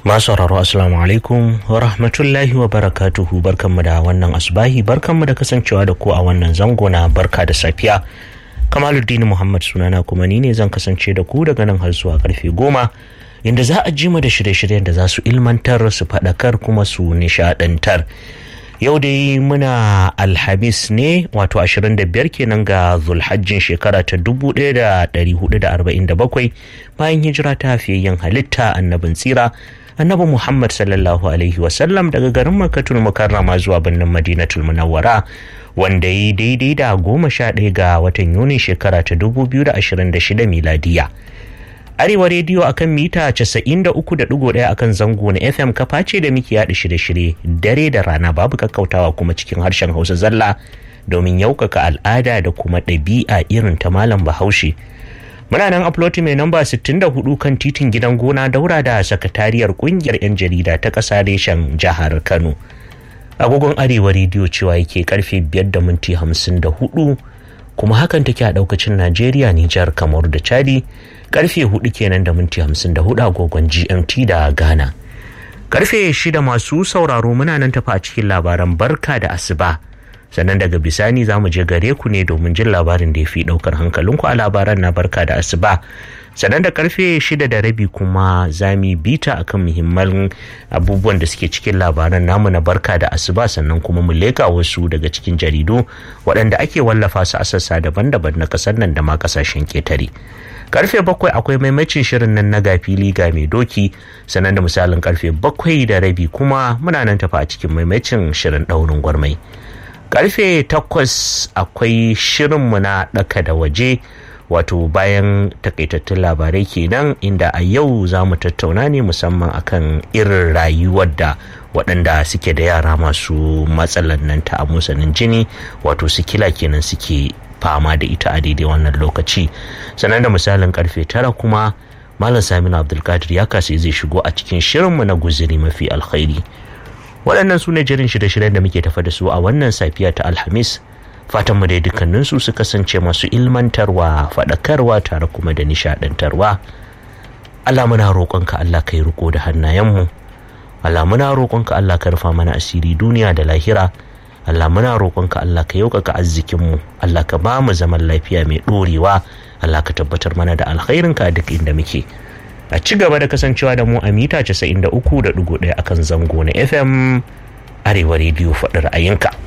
Masu sauraro Assalamu alaikum wa rahmatullahi wa barakatuhu barkanmu da wannan asubahi barkanmu da kasancewa da ku a wannan zango na barka da safiya. Kamaluddin Muhammad sunana kuma ni ne zan kasance da ku daga nan har zuwa karfe goma inda za a ji mu da shirye-shiryen da za su ilmantar su faɗakar kuma su nishaɗantar. Yau dai muna Alhamis ne wato 25 kenan ga Zulhajjin shekara ta 1447 bayan hijira ta yin halitta annabin tsira annabi Muhammad sallallahu alaihi wasallam daga garin Makkatul Mukarrama zuwa birnin Madinatul Munawwara wanda yi daidai da goma sha ɗaya ga watan Yuni shekara ta 2026 miladiya. Arewa rediyo akan mita 93.1 akan zango na FM kafa ce da muke yaɗa shirye-shirye dare da rana babu kakkautawa kuma cikin harshen Hausa zalla domin yaukaka al'ada da kuma ɗabi'a irin ta malam Bahaushe. Muna nan upload mai namba 64 kan titin gidan gona daura da sakatariyar kungiyar 'yan jarida ta ƙasa reshen jihar Kano. Agogon Arewa rediyo cewa yake karfe 5 da minti 54 kuma hakan take a daukacin Najeriya, Nijar, Kamaru da Chadi karfe 4 kenan da minti 54 agogon GMT da Ghana. Karfe 6 masu sauraro muna nan tafa a cikin labaran barka da asuba. sannan daga bisani za mu je gare ku ne domin jin labarin da ya fi daukar hankalinku a labaran na barka da asuba sannan da karfe shida da rabi kuma za mu bita akan muhimman abubuwan da suke cikin labaran namu na barka da asuba sannan kuma mu leka wasu daga cikin jaridu waɗanda ake wallafa su a sassa daban-daban na ƙasar nan da ma ƙasashen ketare karfe bakwai akwai maimacin shirin nan na gafili ga mai doki sannan da misalin karfe bakwai da rabi kuma muna nan tafa a cikin maimacin shirin ɗaurin gwarmai karfe takwas akwai shirinmu na ɗaka da waje wato bayan takaitattun labarai kenan inda a yau za mu tattauna ne musamman akan irin rayuwar da waɗanda suke da yara masu matsalar nan ta amusanin jini wato sikila kenan suke fama da ita a daidai wannan lokaci sannan da misalin karfe tara kuma malam saminu abdulkadir ya kasa zai shigo a cikin shirinmu na guziri mafi alkhairi waɗannan su ne jirin shirye-shiryen da muke tafa da su a wannan safiya ta alhamis fatan mu dai dukkaninsu su kasance masu ilmantarwa faɗakarwa tare kuma da nishaɗantarwa Allah muna roƙonka Allah kai riko da hannayenmu Allah muna roƙonka Allah ka rufa mana asiri duniya da lahira Allah muna roƙonka Allah ka yaukaka arzikinmu Allah ka ba mu zaman lafiya mai ɗorewa Allah ka tabbatar mana da alkhairinka a duk inda muke a ci gaba da kasancewa da mu a mita 93.1 akan zango na fm arewa rediyo faɗi ra'ayinka